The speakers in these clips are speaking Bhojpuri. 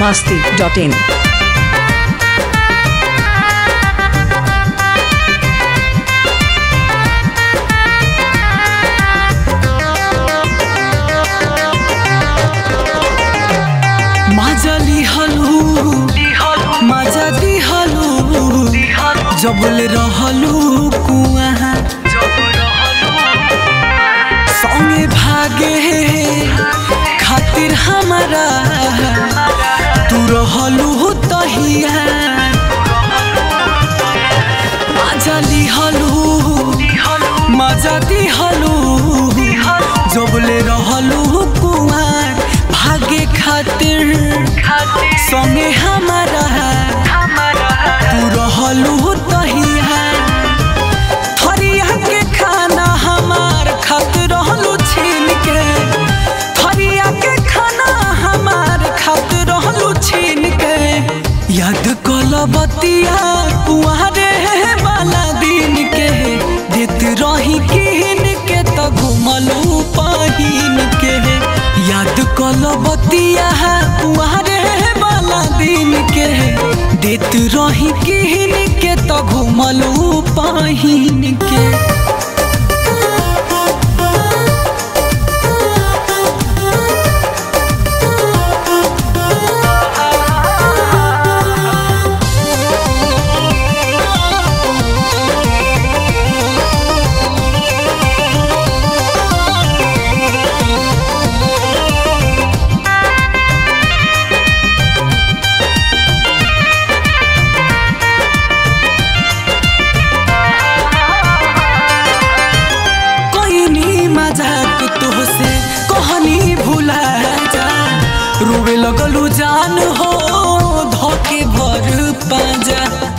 masti.in. মাজা লিহলু মাজা দিহলু জবলে रहलू कुआ संगे भागे खातिर हमारा तू रहलू तहिया মাজা লিহলু মাজা দিহলু जबले रहलू कुआर भागे खातिर संगे हमारा तू रहलू तहिया थरिया के खाना हमार खात रहलू छीन के थरिया के खाना हमार खात रहलू छीन के याद कल बतिया कुआरे वाला दिन के देत रही किन के त घुमलू पहिन के याद कल बतिया कुआरे वाला दिन के देत रही किन के त घुमलू पहिन के कोइनी मजाक तोहसे कहनी भुला जा रोवे लगलू जान हो धोके भर पाजा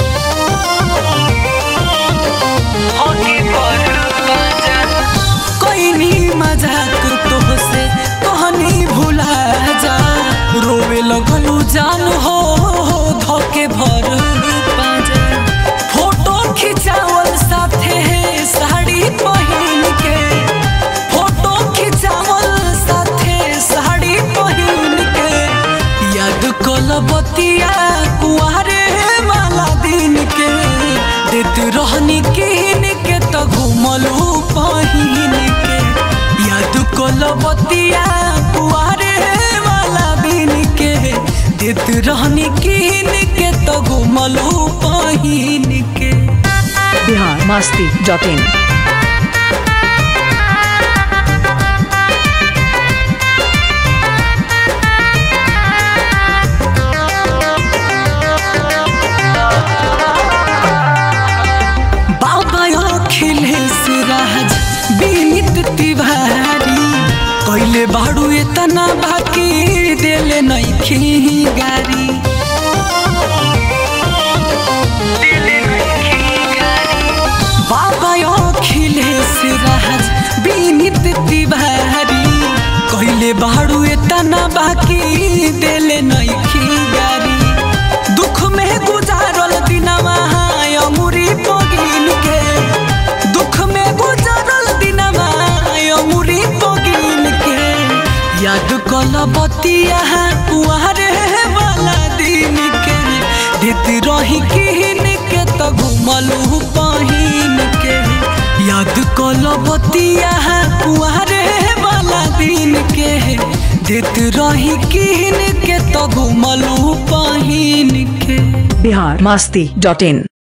कोइनी मजाक तोहसे कहनी भुला जा रोवे लगलू जान हो धोके भर पाजा फोटो खिंचावल साथे साड़ी पहिन के फोटो खिंचावल साथे साड़ी पहिन के याद कल बतिया कुआरे वाला दिन के देत रहनी किन के त घुमलू पहिन के याद कल बतिया कुआरे वाला दिन के देत रहनी किन के त घुमलू पहिन के Bihar masti.in. बाबा अखिलेश राज विनीत तिवारी कैले बाड़ू इतना बाकी देले नैखी गारी बाबा अखिलेश राज विनीत तिवारी कैले बाड़ू इतना बाकी देले नैखी गारी दुख में गुजारल दिनवा अमुरी पगिन के दुख में गुजारल दिनवा अमुरी पगिन के याद कल बतिया कुआरे वाला दिन के देत रही किन के त घुमलू पहिन के याद कल बतिया कुआरे वाला दिन के देत रही किन के त घुमलू पहिन के Bihar masti.in.